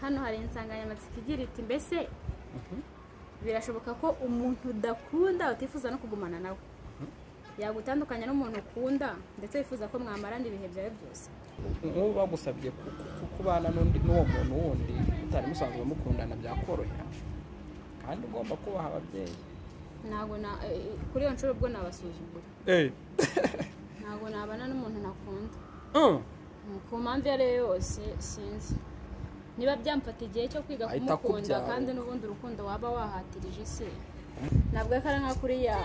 hano hari insanganyamatsiko igira iti mbese birashoboka ko umuntu udakunda utifuza no kugumana nawe yagutandukanya n'umuntu ukunda ndetse wifuza ko mwamarana ibihe byawe byose nk'ubu bagusabye kubana n'undi n'uwo muntu wundi utari musanzwe mukundana byakorohera kandi ugomba kubaha ababyeyi ntabwo na eh, kuri iyo nshuro ubwo nabasuzugura eee ntabwo nabana n'umuntu nakunda Mm, ku mpamvu iyo ariyo yose sinzi niba byamfata igihe cyo kwiga Ahita kumukunda akubyara. kandi n'ubundi urukundo waba wahatirije se ntabwo akara nka kuriya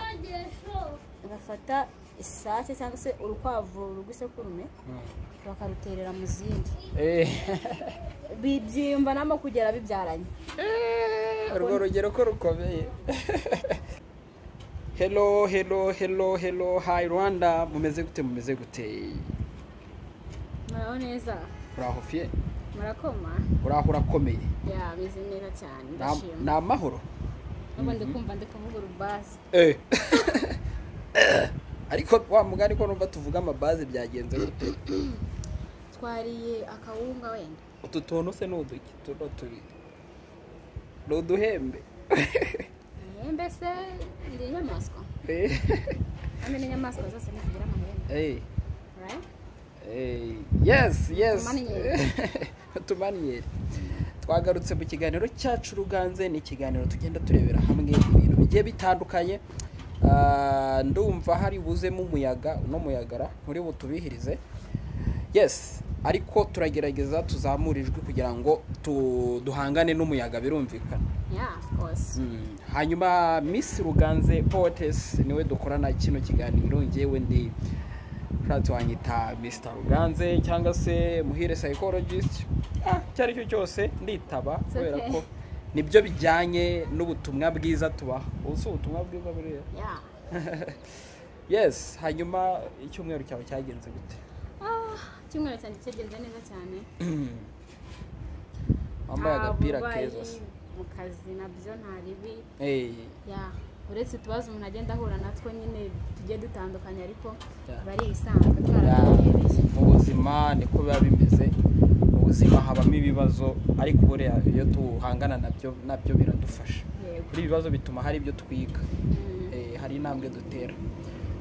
bafata isake cyangwa se urukwavu rw'isekurume bakaruterera mu zindi bibyimbanamo kugera bibyaranye urwo rugero ko rukomeye hero hero hero hero hayi rwanda mumeze gute mumeze gute muraho neza uraho fiye murakoma uraho urakomeye ya bimeze neza cyane Ni- ndashima ni amahoro nubwo ndi kumva ndi kuvuga urubazi Eh. ariko wa mugani ko numva tuvuga amabazi byagenze gute twariye akawunga wenda utu tuntu se ni uduki tuno tubiri ni uduhembe Eh, mbese ndi inyamaswa Eh. kandi n'inyamaswa zose ntizigira amahembe Eh. right? Eh, yes yes Utumanyeri. utumanyeri twagarutse mu kiganiro cyacu ruganze ni ikiganiro tugenda turebera hamwe ibintu bigiye bitandukanye Ah, ndumva hari buzemo umuyaga uno muyagara muri butubihirize yes ariko turagerageza tuzamura ijwi kugira ngo tu- duhangane n'umuyaga birumvikana Yeah, of course. Mm, hanyuma miss ruganze potes niwe dukorana kino kiganiro ngewe ndi ushatse wanyita mr ruganze cyangwa se muhire psychologist ah, icyo ari cyo cyose nditaba It's kubera okay. ko nibyo bijyanye n'ubutumwa bwiza tubaha ubu si ubutumwa bwiza buriya Yeah. yes hanyuma icyumweru cyawe cyagenze gute Ah, icyumweru cyanjye cyagenze neza cyane wambaye Nta agapira burwayi keza se mu kazi nabyo nta ribi Eh, Yeah. uretse utubazo umuntu agenda ahura natwo nyine tugiye dutandukanye ariko Yeah. bari ibisanzwe Ya, twarabihereye mu buzima niko biba bimeze mu buzima habamo ibibazo ariko buriya iyo duhangana nabyo nabyo biradufasha yego buri bibazo bituma hari ibyo twiga Mm, Eh, hari intambwe dutera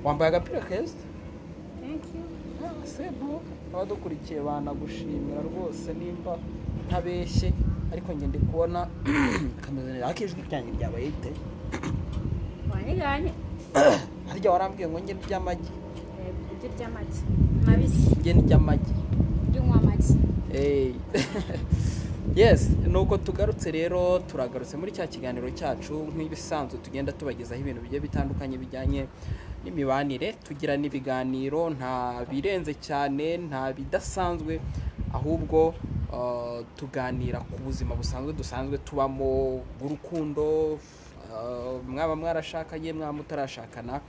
wambaye agapira keza thank you Ah, sebu abadukurikiye banagushimira rwose nimba ntabeshye ariko njye ndi kubona kameze akijwi ryanjye ryabaye ite wanyiganye harya warambwiye ngo njye ndy'amagi Eh, ibyo ry'amagi mabisi njye ndy'amagi ry'unywa amagi Hey. yes nuko tugarutse rero turagarutse muri cya kiganiro cyacu nk'ibisanzwe tugenda tubagezaho ibintu bigiye bitandukanye bijyanye n'imibanire tugira n'ibiganiro nta birenze cyane nta bidasanzwe ahubwo uh, tuganira ku buzima busanzwe dusanzwe tubamo urukundo uh, mwaba mwarashakanye mwaba mutarashakana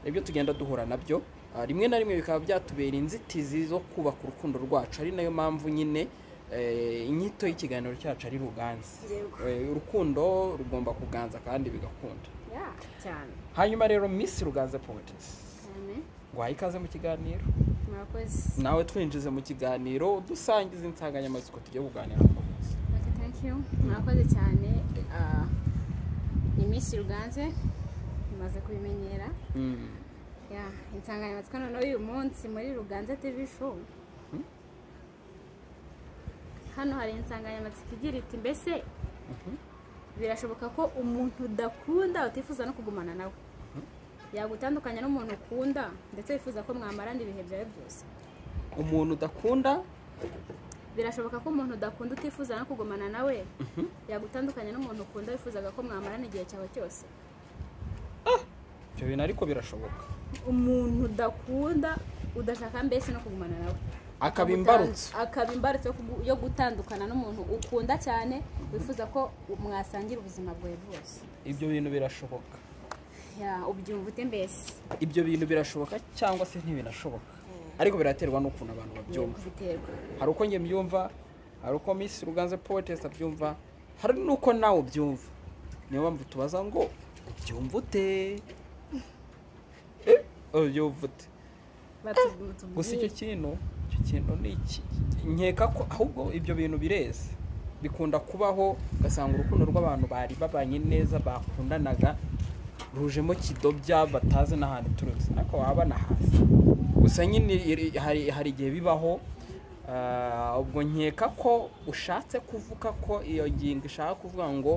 nibyo tugenda duhura nabyo Ah, rimwe na rimwe bikaba byatubera inzitizi zo kubaka urukundo rwacu ari nayo mpamvu nyine eh, inyito y'ikiganiro cyacu ari ruganze Yego. Eh, urukundo rugomba kuganza kandi bigakunda Yeah, cyane hanyuma rero miss ruganze poetes cyane ngwaha ikaze mu kiganiro murakoze nawe twinjize mu kiganiro dusangiza insanganyamatsiko tugiye kuganiraho Okay, thank you murakoze cyane Ah, ni minsi ruganze mumaze kubimenyera Mm. Yeah, insanganyamatsiko noneho y'uyu munsi muri ruganze tv show hano hari insanganyamatsiko igira iti mbese birashoboka ko umuntu udakunda utifuza no kugumana nawe yagutandukanya n'umuntu ukunda ndetse wifuza ko mwamarana ibihe byawe byose umuntu udakunda birashoboka ko umuntu udakunda utifuza no kugumana nawe yagutandukanya n'umuntu ukunda wifuzaga ko mwamarana igihe cyawe cyose ibyo bintu ariko birashoboka umuntu udakunda udashaka mbese no kugumana nawe akaba imbarutso akaba imbarutso yo kugu- yo gutandukana n'umuntu ukunda cyane wifuza ko mwasangira ubuzima bwawe bwose ibyo bintu birashoboka Ya, ubyumva ute mbese ibyo bintu birashoboka cyangwa se ntibinashoboka ariko biraterwa n'ukuntu abantu babyumva biterwa hari uko njye mbyumva hari uko miss ruganze poetess abyumva hari n'uko nawe ubyumva niyo mpamvu tubaza ngo ubyumva ute Eh, ubyumva ute gusa icyo kintu icyo kintu ni iki nkeka ko ahubwo ibyo bintu bireze bikunda kubaho ugasanga urukundo rw'abantu bari babanye neza bakundanaga rujemo kidobya batazi n'ahantu iturutse ariko wabana hasi gusa nyine iri- hari hari igihe bibaho ah, ubwo nkeka ko ushatse kuvuga ko iyo ngingo ishaka kuvuga ngo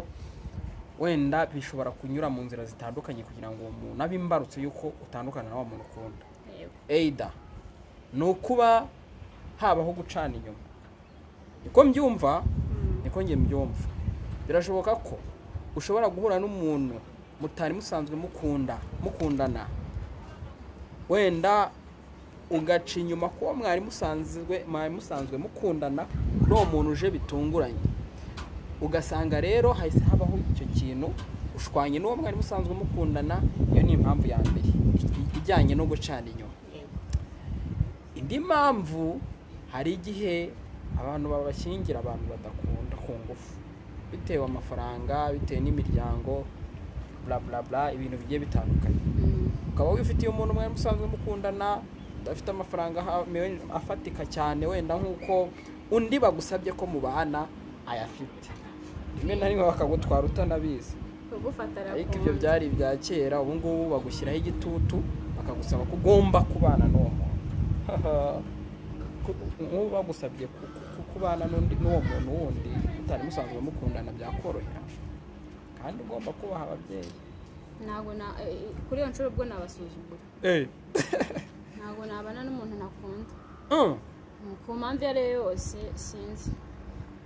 wenda bishobora kunyura mu nzira zitandukanye kugira ngo uwo muntu abe imbarutso y'uko utandukana na wa muntu ukunda Yego. eida ni ukuba habaho gucana inyuma niko mbyumva niko njye mbyumva birashoboka ko ushobora guhura n'umuntu mutari musanzwe mukunda mukundana wenda ugaca inyuma kuwo mwari musanzwe mwari musanzwe mukundana kuri uwo muntu uje bitunguranye ugasanga rero hahise habaho icyo kintu ushwanye n'uwo mwari musanzwe mukundana iyo ni impamvu ya mbere i- ijyanye no gucana inyuma Yego. indi mpamvu hari igihe abantu babashyingira abantu badakunda ku ngufu bitewe amafaranga bitewe n'imiryango bla bla bla ibintu bigiye bitandukanye Mm. ukaba wifitiye umuntu mwari musanzwe mukundana udafite amafaranga aha- me- afatika cyane wenda nk'uko undi bagusabye ko mubana ayafite rimwe na rimwe bakagutwara utanabizi kugufata ariko arakunze. ibyo byari ibya kera ubu ngubu bagushyiraho igitutu bakagusaba ko ugomba kubana n'uwo muntu Ku- nk'ubu bagusabye ku- ku- kubana n'undi n'uwo muntu wundi utari musanzwe mukundana byakorohera kandi ugomba kubaha ababyeyi ntabwo na eh, kuri iyo nshuro ubwo nabasuzugura ntabwo nabana n'umuntu nakunda Mm. ku mpamvu iyo ariyo yose sinzi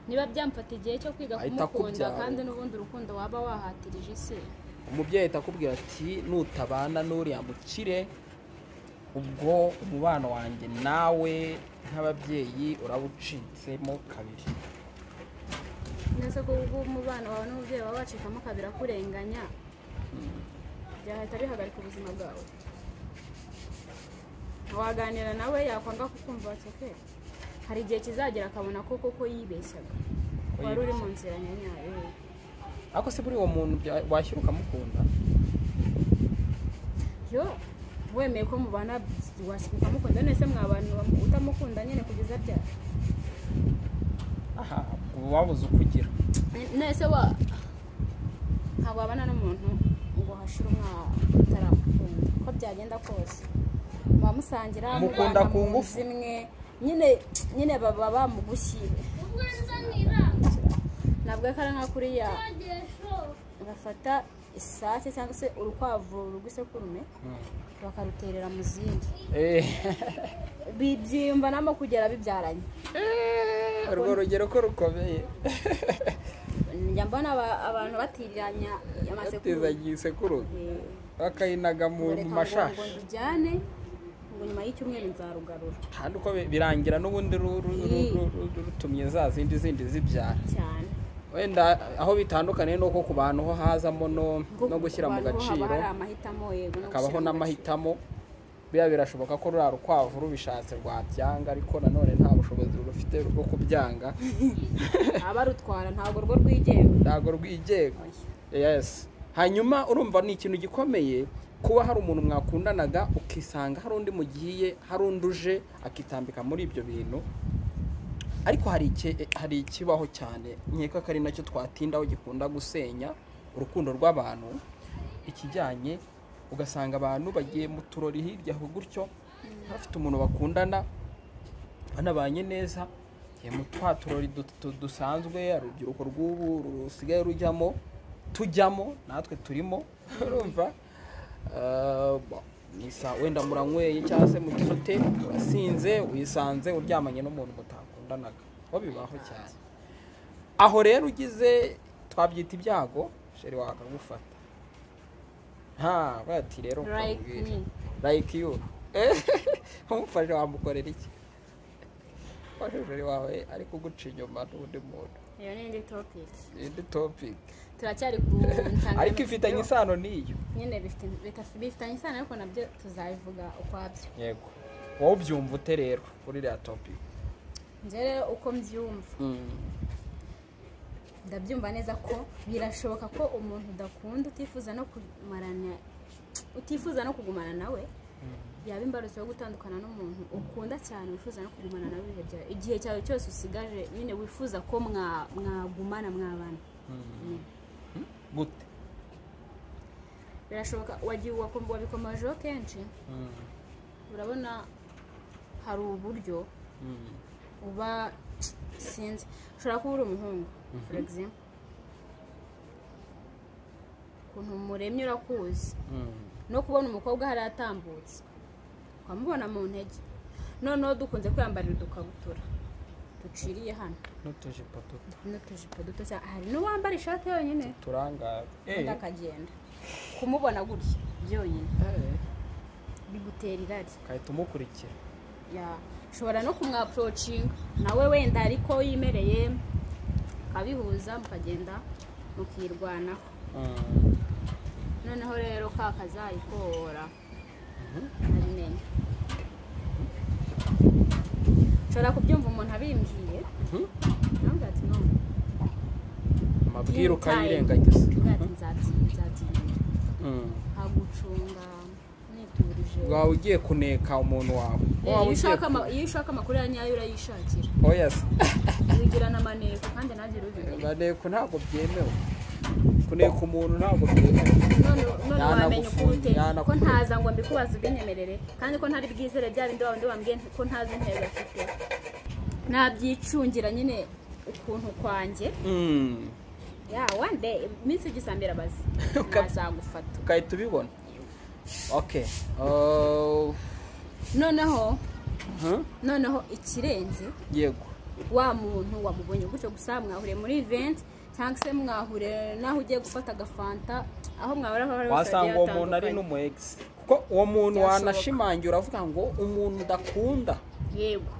niba byamfata igihe cyo kwiga Ahita kumukunda akubyara. kandi n'ubundi urukundo waba wahatirije isi umubyeyi ahita akubwira ati nutabana n'uriya mukire ubwo umubano wanjye nawe nk'ababyeyi uraba ucitsemo kabiri ndetse ko ubwo umubano wawe n'umubyeyi wawe wacikamo kabiri akurenganya byahita bihagarika ubuzima bwawe waganira nawe yakwanga kukumva waceke hari igihe kizagera akabona ko koko yibeshyaga Ko wari uri mu yibeshyaga. nzira nyanyayo ariko se buri uwo muntu bya- washyira ukamukunda yo wemeye ko mubana ukamukunda none se mwabana uba- utamukunda nyine kugeza ryari aha uba wabuze uko ugira nese wa ntabwo wabana n'umuntu ngo hashire umwaka utaramukunda uko byagenda kose muba musangira Mukunda mubana ku mu nzu ngufu. imwe nyine nyine baba bamugushyire ntabwo ari nka kuriya bafata isake cyangwa se urukwavu rw'isekurume bakaruterera mu zindi bibyimbanamo kugera bibyaranye urwo rugero ko rukomeye njya mbona aba- abantu batiriranya amasekurume atizanye isekurume Eh, bakayinaga mu mu Mureka ngo mashashi ngo njyane ngo nyuma y'icyumweru nzarugarura kandi uko bi- birangira n'ubundi ru- ru- ru- ru- ru- rutumye za zindi zindi zibyara cyane wenda aho bitandukaniye ni uko ku bantu ho hazamo no Ngo no gushyira mu ku bantu ho haba gaciro hari amahitamo yego no hakabaho gushyira mu n'amahitamo biriya birashoboka ko ruriya rukwavu rubishatse rwabyanga ariko nanone nta bushobozi rufite bwo kubyanga gaciro. abarutwara ntabwo rwo rwigenga ntabwo rwigenga yes hanyuma urumva ni ikintu gikomeye kuba hari umuntu mwakundanaga ukisanga hari undi mugiye hari undi uje akitambika muri ibyo bintu ariko hari iki- hari ikibaho cyane nkeka ko ari nacyo twatindaho gikunda gusenya urukundo rw'abantu ikijyanye ugasanga abantu bagiye mu turori hirya aho gutyo bafite umuntu bakundana banabanye neza eh, mu twa turori du- du- dusanzwe urubyiruko rw'ubu rusigaye rujyamo tujyamo natwe turimo urumva Eh, bo, ni saa wenda muranyweye cyangwa se mugifate urasinze wisanze uryamanye n'umuntu mutakundanaga ho bibaho cyane aho rero ugize twabyita ibyago sheri wakagufata nta bati rero Like ukamubwira. me. like you umufashe wamukorera iki umufashe wawe ari kuguca inyuma n'undi muntu iyo ni indi topiki indi topic turacyari ku nsanganyamatsiko ariko ifitanye isano n'iyo nyine bifite- bita- bifitanye isano ariko nabyo tuzabivuga ukwabyo yego wowe ubyumva ute rero kuri iriya topic njye rero uko mbyumva ndabyumva neza ko birashoboka ko umuntu udakunda utifuza no kumarana utifuza no kugumana nawe yaba imbarutso yo gutandukana n'umuntu ukunda cyane wifuza no kugumana nawe ibihe byawe igihe cyawe cyose usigaje nyine wifuza ko mwa- mwagumana mwabana gute birashoboka wagiye wakom- wabikomejeho kenshi urabona hari uburyo uba sinzi ushobora kuba uri umuhungu for example ukuntu muremye urakuzi no kubona umukobwa hari atambutse ukamubona mu ntege noneho dukunze kwiyambarira udukabutura duciriye hano n'utujipo duto n'utujipo duto cyane hari n'uwambara ishati yonyine turangara undi akagenda kumubona gutya byonyine bigutera irari ukahita umukurikira ya ushobora no kumwapurocinga nawe wenda ariko yimereye ukabihuza mukagenda mukirwanaho noneho rero ka kazayikora ntabimenya ushobora kubyumva umuntu abimbwiye ntabwo ati no amabwire ukayirengagiza Uvuga ati nzati- nzatinya nkagucunga niturije waba ugiye kuneka umuntu wawe Eh, waba iyo ugiye ushaka ama- iyo ushaka amakuru ya nyayo urayishakira oyasi wigirana amaneko kandi nanjye urubimenya baneko ntabwo byemewe kuneka umuntu ntabwo byemewe none none wamenya uko Yanagufunga, ute ko yanakureka. ntaza ngo mbikubaze ubinyemerere kandi ko ntari bwizere bya bindi wa bindi wambwiye nti- ko ntazi intego afite nabyicungira nyine ukuntu kwanjye Mm. ya wande iminsi igisambira abazi Uka- nazagufata ugahita ubibona okay Uh, noneho huh? noneho ikirenze yego wa muntu wamubonye gutyo gusa mwahuriye muri event cyangwa se mwahuriye n'aho ugiye gufata agafanta aho mwahurira aho ari hose wasanga hagiye uwo muntu ari hatandukanye. n'umwegisi kuko uwo muntu Byashoboka. wanashimangira uravuga ngo umuntu udakunda yego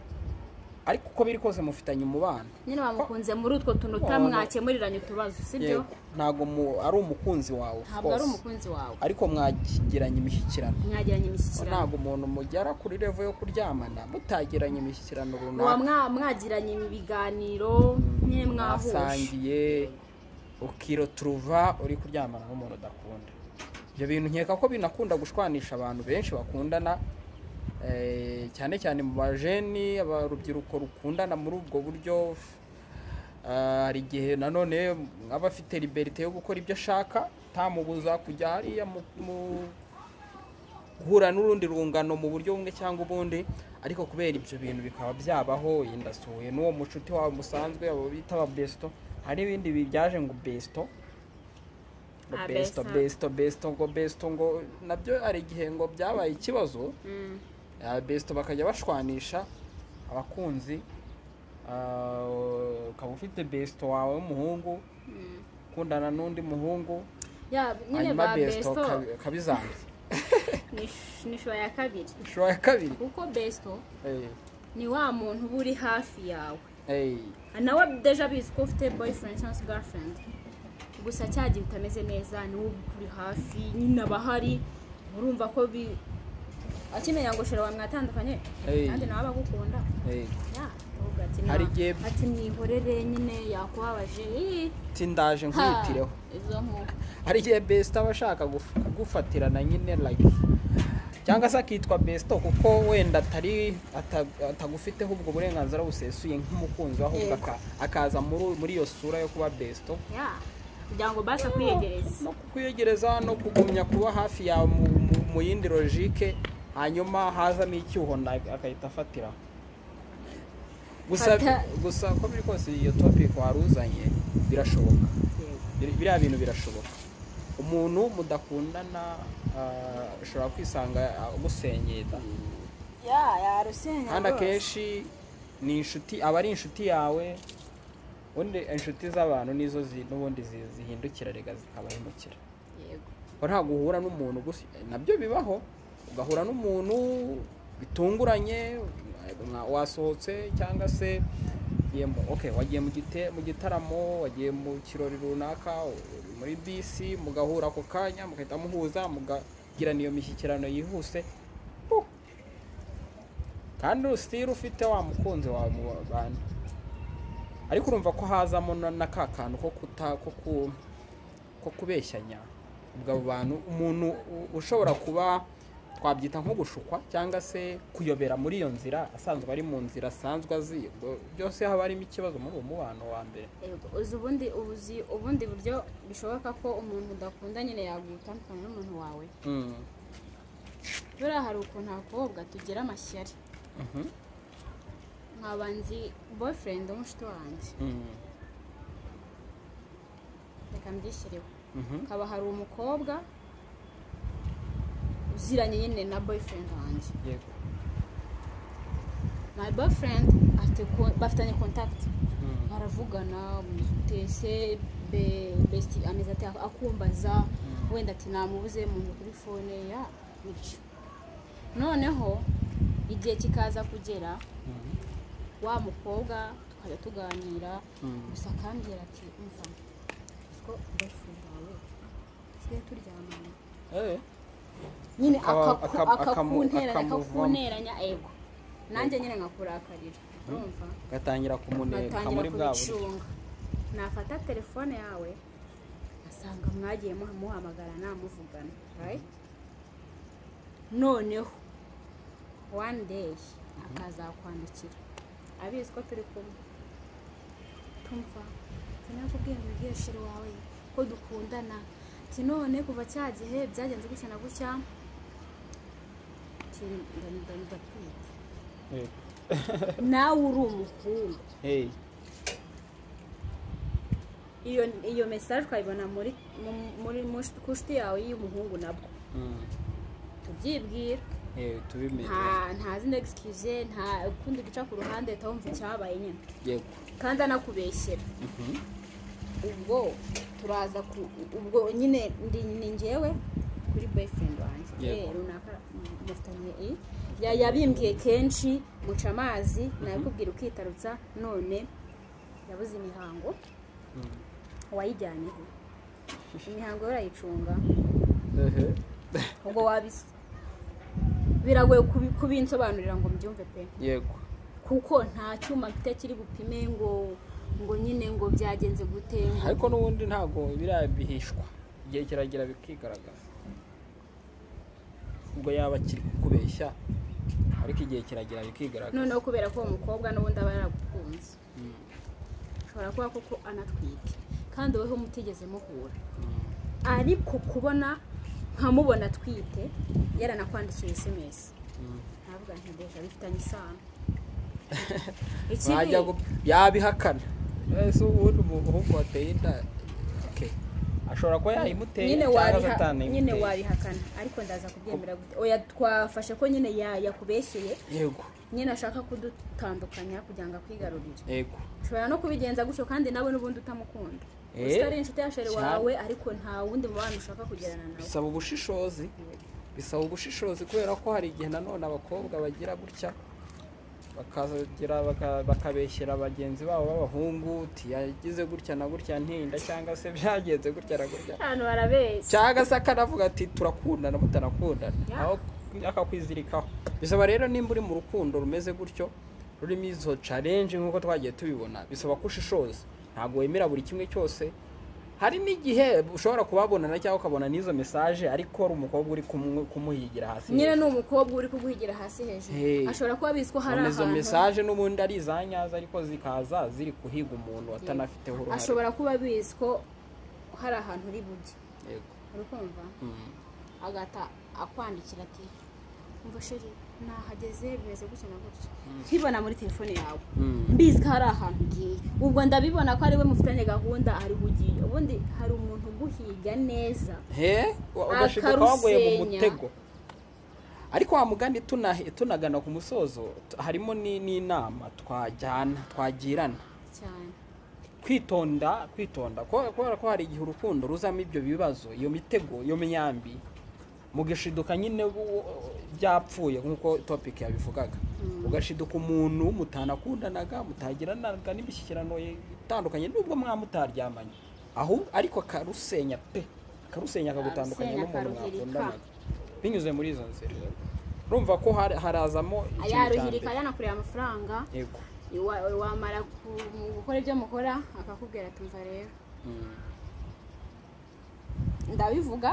ariko uko biri kose mufitanye umubano nyine wamukunze muri utwo tuntu Wabona- mwakemuriranye utubazo sibyo yego ntabwo mu- ari umukunzi wawe of ntabwo ari course. umukunzi wawe ariko mwagiranye imishyikirano mwagiranye imishyikirano ntabwo umuntu mugera kuri revo yo kuryamana mutagiranye imishyikirano muba runaka mwa- mwagiranye ibiganiro nyine mwahuje mwasangiye ukiroturuva uri kuryamana n'umuntu udakunda ibyo bintu nkeka ko binakunda gushwanisha abantu benshi bakundana eh, cyane cyane mu bajeni abarubyiruko rukundana muri ubwo buryo Ah, hari igihe nanone aba afite liberite yo gukora ibyo ashaka tamubuza kujya hariya mu- mu guhura n'urundi rungano mu buryo bumwe cyangwa ubundi ariko kubera ibyo bintu bikaba byabaho yenda asuhuye n'uwo mushuti wawe musanzwe abo bita aba besito hari n'ibindi bibyaje ngo besito ngo Ah, besito besa. besito besito ngo besito ngo nabyo hari igihe ngo byabaye ikibazo Mm. Ah, besito bakajya bashwanisha abakunzi Ah, ukaba ufite besito wawe w'umuhungu ukundana n'undi muhungu ya nyine hanyuma ba besito besto kabi- kabizanga ni sh- ni shusho ya kabiri ishusho ya kabiri kuko besto Eh, ni wa muntu uba uri hafi yawe eh. nawe deja bizi ko ufite boyfriend cyangwa se girlfriend gusa cya gihe utameze neza niwe uri hafi nyine aba ahari urumva ko bi akimenya ngo shira wamwatandukanye Hey. kandi nawe abagukunda Eh, ya uvuga ati na- Hari igihe- ati mwihorere nyine yakubabaje ii, ati ndaje ha, nkwitireho izo nkuko hari igihe besita aba ashaka guf- kugufatirana nyine like cyangwa se akitwa besito kuko wenda atari ata- atagufiteho ubwo burenganzira busesuye nk'umukunzi we, ahubwo Yego. aka- akaza muri muri iyo sura yo kuba besito ya kugira ngo basa kwiyegereza no kukwiyegereza no kugumya kuba hafi yawe mu, mu, mu yindi logike hanyuma hazamo icyuho na- agahita afatiraho gusa Fata- gusa uko biri kose iyo topic wari uzanye birashoboka Yego. Bir- biriya bintu birashoboka umuntu mudakundana ah, ashobora kwisanga agusenyera ya yarusenya kandi rwose. akenshi ni inshuti aba ari inshuti yawe ubundi inshuti z'abantu nizo zi- n'ubundi zi- zihindukira rega zikabahemukira Yego. Ngo ntabwo uhura n'umuntu gusa nabyo bibaho ugahura n'umuntu bitunguranye mwa- wasohotse cyangwa se ugiye mu- okay, wagiye mu gite- mu gitaramo wagiye mu kirori runaka uri muri bisi mugahura ako kanya mugahita muhuza mugagirana iyo mishyikirano yihuse Huh. kandi usitira ufite wa mukunzi wawe mu bantu ariko urumva ko hazamo na- na ka kantu ko kuta ko ku ko kubeshyanya ubwo abo bantu umuntu u- ushobora kuba twabyita nko gushukwa cyangwa se kuyobera muri iyo nzira asanzwe ari mu nzira asanzwe azi ubwo byose haba harimo ikibazo muri uwo mubano wa mbere Yego, uzi ubundi ubuzi ubundi buryo bishoboka ko umuntu udakunda nyine yagutandukana n'umuntu wawe Mm. buriya hari ukuntu abakobwa tugira amashyari Mhm. nkaba nzi boyfriend w'umushiti wanjye Mm. reka mbyishyireho Mhm. hakaba hari umukobwa uziranye nyine na boyfriend wanjye yego my boyfriend afite ko- bafitanye contact Mm. baravugana mutese be besti ameze ati akumbaza wenda ati namubuze muntu kuri fone ya bityo noneho igihe kikaza kugera Mhm. wa mukobwa tukajya tuganira Mm. gusa akambwira ati umva uziko boyfriend wawe tusigaye turyamana Eh, nyine Akaba- akaku- akab- akamu- akakunteranya akamuvamo. akakunteranya ego nanjye nyine nkakurakarira urumva gatangira kumuneka muri batangira bwa buryo kubicunga nafata telefone yawe asanga mwagiye muha- muhamagarana muvugana right? noneho one day akazakwandikira abizi ko turi kumwe tumva sinakubwiye ngo ubwire shiri wawe ko dukundana ati none kuva cya gihe byagenze gutya na gutya Ati, nda- nda- ndatwite Yego. nawe uri umuhungu Hey. iyo iyo mesaje twayibona muri mu- muri muri- ku nshuti yawe y'umuhungu nabwo Mm. tubyibwira Eh, tubimenye nta nta zindi excuse nta ukundi guca ku ruhande utawumva icyabaye nyine yego kandi anakubeshyera Mhm. ubwo turaza ku ubwo nyine ndi ni njyewe kuri boyfriend wanjye Yego. Eh, runaka mu- mufitanye i Ya- yabimbwiye kenshi muca amazi nabikubwira ukitarutsa none yabuze imihango Mm. wayijyanyeho imihango yo urayicunga Ehe. ubwo wabisa biragoye kubi- kubinsobanurira ngo mbyumve pe yego kuko nta cyuma mfite kiri bupime ngo ngo nyine ngo byagenze gute ngo- ariko n'ubundi ntabwo biriya bihishwa igihe kiragera bikigaragaza ubwo yaba akiri kukubeshya ariko igihe kiragera bikigaragaza noneho kubera ko uwo mukobwa n'ubundi aba yaragukunze Mm. ashobora kuba koko anatwite kandi wowe mutigeze muhura Mm. ariko kubona nkamubona atwite yaranakwandikiye sms Mm. ntabwo nti deja bifitanye isano Wajya gu- yabihakana ese ubundi umuhungu wateye inda okay. ashobora kuba yayimuteye nyine cyangwa wabiha- nyine atanayimuteye wabihakana ariko ndaza kubyemera gute oya twafashe ko nyine ya- yakubeshyeye yego nyine ashaka kudutandukanya kugira ngo akwigarurire yego ushobora no kubigenza gutyo kandi nawe n'ubundi utamukunda Eh, gusa ari inshuti ya sheri cyane. wawe ariko nta wundi mubano ushaka kugirana nawe bisaba ubushishozi bisaba ubushishozi kubera ko hari igihe nanone abakobwa bagira gutya bakagira baka- bakabeshyera bagenzi babo b'abahungu uti yagize gutya na gutya ntinda cyangwa se byagenze gutya na gutya abantu barabeshya cyangwa se akanavuga ati turakundana mutanakundana Yeah. aho akakwizirikaho bisaba rero nimba uri mu rukundo rumeze gutyo rurimo izo challenge nk'uko twagiye tubibona bisaba ko ushishoza ntabwo wemera buri kimwe cyose hari n'igihe ushobora kubabonana cyangwa ukabona n'izo mesaje ariko ari umukobwa uri kumu- kumuhigira hasi nyine ni umukobwa uri kuguhigira hasi hejuru Hey. ashobora kuba abizi ko hari None izo ahantu mesaje n'ubundi ari izanyaza ariko zikaza ziri kuhiga umuntu atanafiteho uruhare ashobora kuba abizi ko hari ahantu uri bujye Yego. uri kumva Mm. agahita akwandikira ati umva sheri nahageze bimeze gutya na gutya nkibona muri telefone yawe Mm. mbizi ko hari ahantu ugiye ubwo ndabibona ko ari we mufitanye gahunda ari ugiye ubundi hari umuntu uguhiga neza he ugashiduka waguye mu Akarusenya. mutego ariko wa mugani tuna- tunagana ku musozo t- harimo ni- n'inama twajyana twagirana cyane kwitonda kwitonda ko- kubera ko hari igihe urukundo ruzamo ibyo bibazo iyo mitego iyo myambi mugashiduka nyine bu- byapfuye nk'uko topic yabivugaga ugashiduka umuntu mutanakundanaga mutagiranaga n'imishyikirano itandukanye n'ubwo mwamutaryamanye ahubwo ariko akarusenya pe akarusenya akagutandukanya Akarusenya, n'umuntu akaruhirika. mwakundanaga binyuze muri izo nzira urumva ko hari- harazamo ikintu cya yaruhirika mbere yanakureba amafaranga yego wa- wamara ku- mu gukora ibyo mukora akakubwira ati umva rero Mm. ndabivuga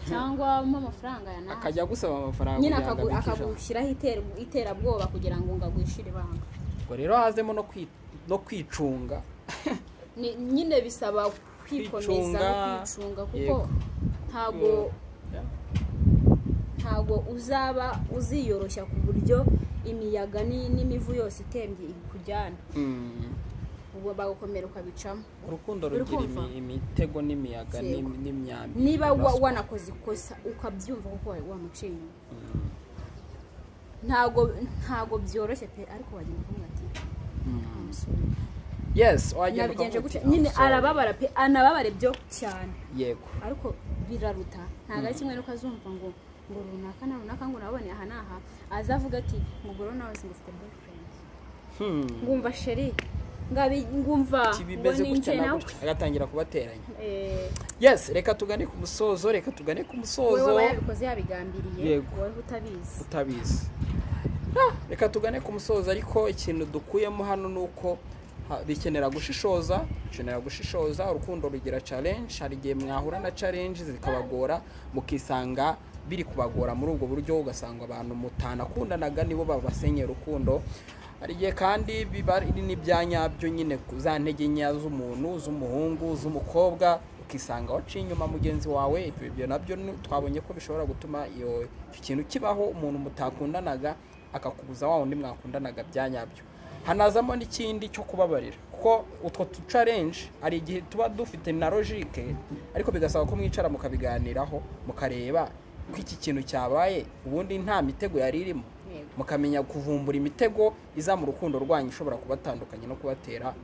cyangwa umuhe amafaranga ya nawe akajya agusaba amafaranga nyine kugira ngo akagu- abike ijana. akagushyiraho iter- iterabwoba kugira ngo ngo agwishyire ibanga ubwo rero hazemo no kwi- no kwicunga Ni- nyine bisaba kwikomeza no Kwicunga, kwicunga kuko yego. ntabwo ntabwo uzaba uziyoroshya ku buryo imiyaga ni- n'imivu yose itembye ikujyana Mm. ubwo bagukomera ukabicamo urukundo Uri rugira kumva? imi- imitego n'imiyaga Yego. n'im- n'imyambi niba wa- Ruswa. wanakoze ikosa ukabyumva kuko wa- wamuciye inyuma ntabwo ntabwo byoroshye pe ariko wagenda ukumva ati Mm. "Sorry." yes wagenda nabigenje ukavuga gutya uti, nyine "I'm sorry." arababara pe anababare byo cyane yego ariko biraruta ntabwo ari kimwe nuko azumva ngo ngo runaka na runaka ngo nabonye aha n'aha aza avuga ati ngo ngoro nawe singufite boyfriend Hmm. ngumva sheri ngabi- ngumva kibimeze ngo ni gutya njye na nawe gutya agatangira kubateranya Eh, yes reka tugane ku musozo reka tugane ku wowe musozo aba yabikoze yabigambiriye Yego. wowe utabizi utabizi Ah, reka tugane ku musozo ariko ikintu dukuyemo hano ni uko ha- bikenera gushishoza bikenera gushishoza urukundo rugira challenge hari igihe mwahura na challenge zikabagora mukisanga biri kubagora muri ubwo buryo ugasanga abantu mutanakundanaga nibo babasenye urukundo hari igihe kandi biba ari n'ibya nyabyo nyine ku za ntege nkeya z'umuntu z'umuhungu z'umukobwa ukisanga waciye inyuma mugenzi wawe ibyo ibyo nabyo ni- twabonye ko bishobora gutuma iyo icyo kintu kibaho umuntu mutakundanaga akakubuza wa wundi mwakundanaga bya nyabyo hanazamo n'ikindi cyo kubabarira kuko utwo tu challenge hari igihe tuba dufite na logique ariko bigasaba ko mwicara mukabiganiraho mukareba ko iki kintu cyabaye ubundi nta mitego yari irimo Yego. mukamenya kuvumbura imitego iza mu rukundo rwanyu ishobora kubatandukanya no kubatera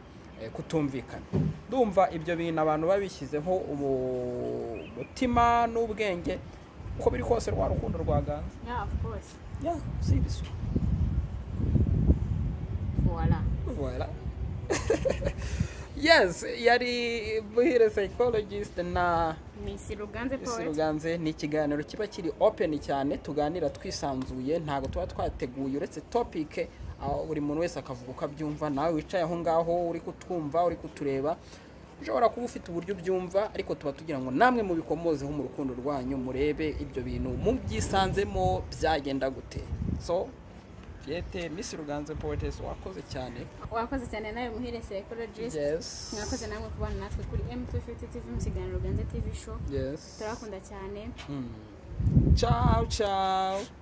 eh, kutumvikana ndumva ibyo bintu abantu babishyizeho umutima n'ubwenge uko biri kose rwa rukundo rwaganza yeah of course ya si ibisu voila Voilà. yes, yari buhire psychologist na Miss Ruganze Isi Poet Ruganze ni ikiganiro kiba kiri open cyane tuganira twisanzuye ntabwo tuba twateguye uretse topic aho buri muntu wese akavuga uko abyumva nawe wicaye aho ngaho uri kutwumva uri kutureba ushobora kuba ufite uburyo ubyumva ariko tuba tugira ngo namwe mubikomozeho mu rukundo rwanyu murebe ibyo bintu mubyisanzemo byagenda gute so Fiete Miss Ruganze Poetess wakoze cyane wakoze cyane nawe muhire psychologist Yes. mwakoze namwe kubana natwe kuri M250 TV mu kiganiro Ruganze TV show Yes. turakunda cyane Mm. Ciao, ciao.